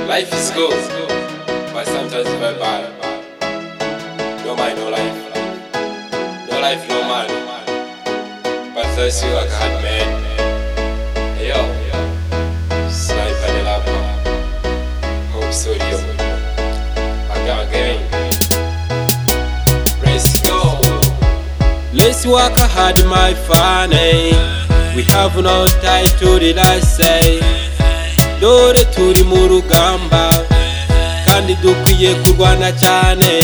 Life is good, but sometimes very bad. No mind, no life. No life, no man. But first you are God, man. Hey yo, sniper the lapper. Hope studio. Again, again. Let's go. Let's work hard, my funny. We have no time to relax. eh. dore turi mu rugamba kandi dukwiye kurwana cyane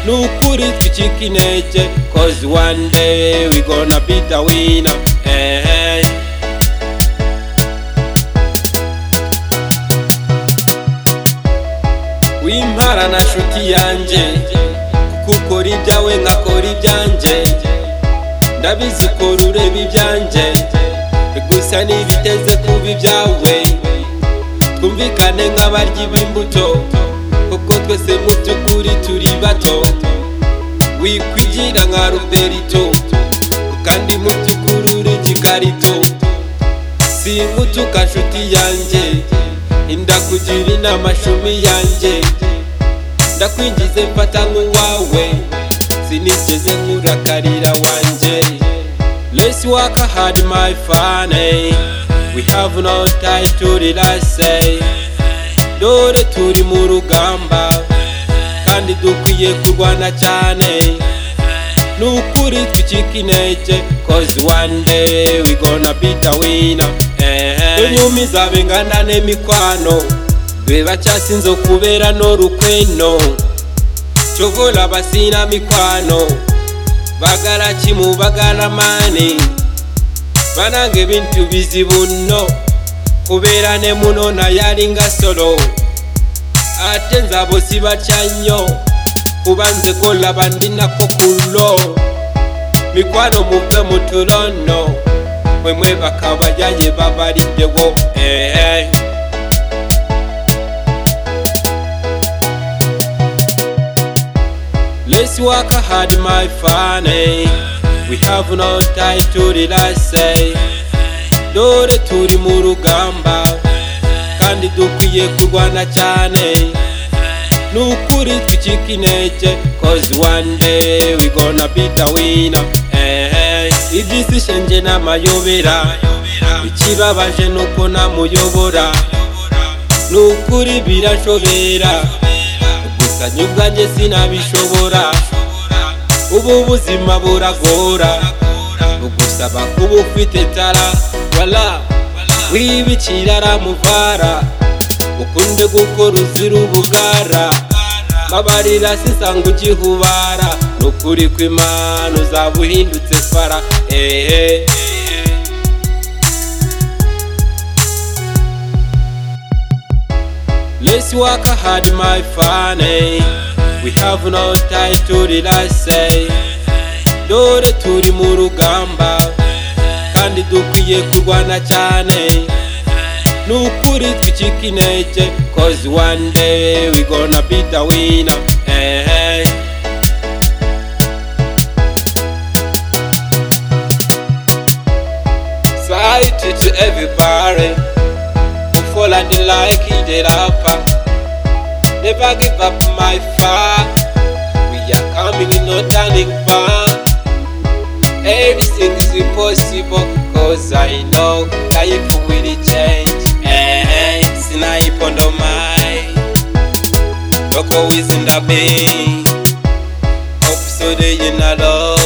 ni ukuri twicika intege cause one day we gonna be the winner eh, eh. wimpara na nshuti yanjye kuko ukora ibyawe nkakora ibyanjye ndabizi ko rureba ibyanjye gusa ntibiteze kuba ibyawe twumvikane nk'abaryi b'imbuto kuko twese mu by'ukuri turi bato wikwigira nka ruberito kandi mu by'ukuri uri igikarito singutuka nshuti yanjye indakugira inama cumi yanjye ndakwinjize mfata nk'uwawe sinigeze nkurakarira wanjye Let's work hard, my funny. We have no time to relax. eh. Dore turi mu rugamba kandi dukwiye kurwana cyane. Ni ukuri twicika intege cause one day we gonna be the winner. Inyumi zabengana n'emikwano be bacyasinze kubera n'urukweno cyovola basina mikwano bagala kimu bagala maani banange bintu bizibu nno kubeera ne muno naye alinga solo ate nzabo sibatya nnyo kuba nze kolaba ndinako kulo mikwano muve mu tulono mwe mwebaka bajaye babaliddewo ehe Let's work hard, my funny. We have no time to relax. eh. Dore turi mu rugamba kandi dukwiye kurwana cyane. Ni ukuri twicika intege cause one day we gonna be the winner. Eh, eh. Iby'isi nje n'amayobera ikibabaje nuko namuyobora ni ukuri birashobera gusa nyubwanjye sinabishobora ubu buzima buragora bugusaba kuba ufite tara wala wibikira aramuvara ukunde gukora uzira ubugara babarira sisanga ugihubara ni ukuri kw'imana uzaba uhindutse fara ehe Let's work hard, my funny. We have no time to relax. eh. Dore turi mu rugamba kandi dukwiye kurwana cyane. Ni ukuri twicika intege cause one day we gonna be the winner. Eh, eh. Society to everybody. fall and they like it, they rapper. Never give up my fight. We are coming in no turning back. Everything is impossible, cause I know life will change. Eh, snipe on the mind. Look who is in the bay. Hope so they in a love.